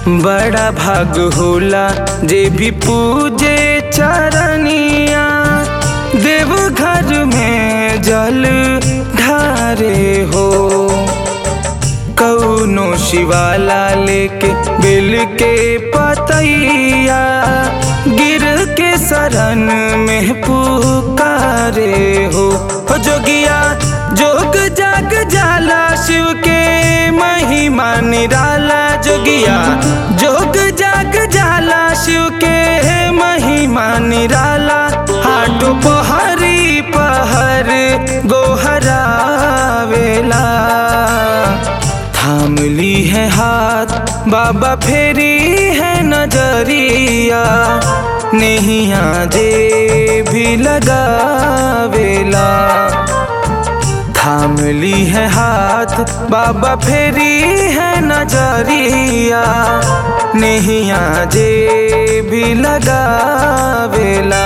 बड़ा भाग होला जे भी पूजे चरनिया देव घर में जल ढारे हो कौनो शिवाला लेके बिल के पतैया गिर के शरण में पुकारे हो हो जोगिया जोग जाग जाला शिव के महिमा निराला जोगिया जोग जाग जाला शिव के महिमा निराला हाटो पहरी पहर गोहरावेला थाम ली है हाथ बाबा फेरी है नजरिया नैया जे भी लगावेला थाम ली है हाथ बाबा फेरी है नजरिया नैया जे भी लगावेला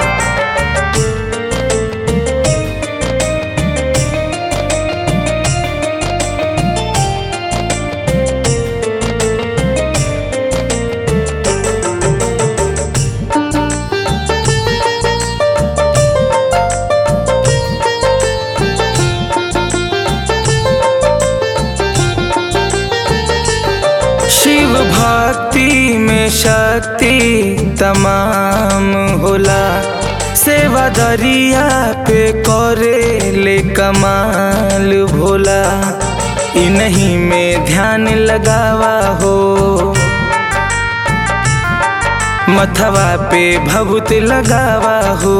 शिव भक्ति में शक्ति तमाम होला सेवा दरिया पे करे ले कमाल भोला इन्हीं में ध्यान लगावा हो मथवा पे भभूत लगावा हो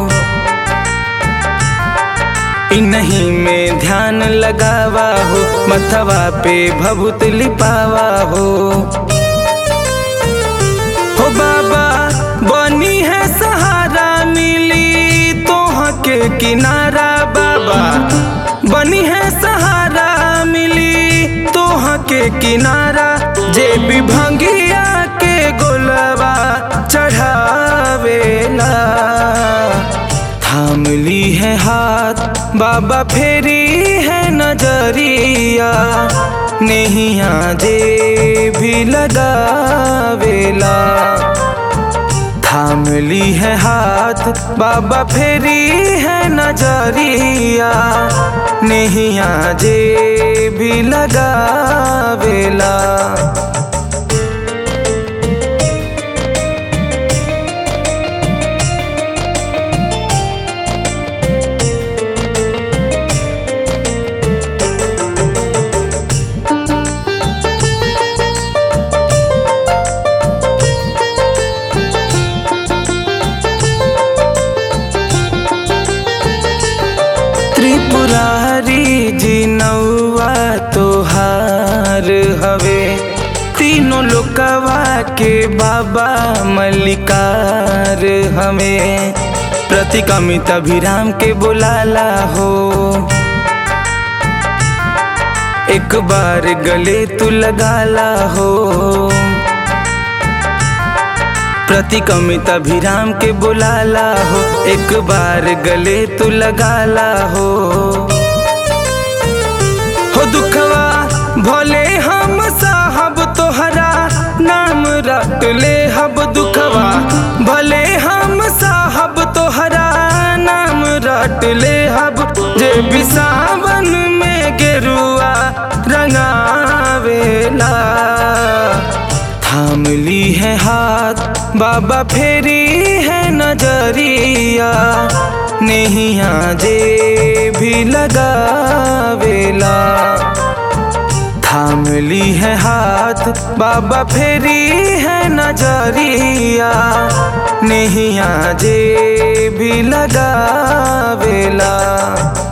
इन्हीं में ध्यान लगावा हो मथवा पे भभूत लिपावा हो हो बाबा बनी है सहारा मिली तोह के किनारा बाबा बनी है सहारा मिली तोह के किनारा जे भी भंगिया के गोलवा चढ़ावेला थाम ली है हाथ बाबा फेरी है नजरिया नैया जे भी लगावेला थाम ली है हाथ बाबा फेरी है नजरिया नैया जे भी लगावेला त्रिपुरारी जी नौआ तोहार हवे तीनों लोकवा के बाबा मल्लिकार हमें प्रतिकमित अभिराम के बुलाला हो एक बार गले तू लगाला हो प्रतिकमित अभिराम के बुलाला हो एक बार गले तू लगाला हो हो दुखवा भोले हम साहब तोहरा नाम रट ले हब दुखवा भले हम साहब तोहरा नाम रट ले हब जे भी सावन में गेरुआ रंगावेला थाम ली है हाथ बाबा फेरी है नजरिया नैया जे भी लगावेला थाम ली है हाथ बाबा फेरी है नजरिया नैया जे भी लगावेला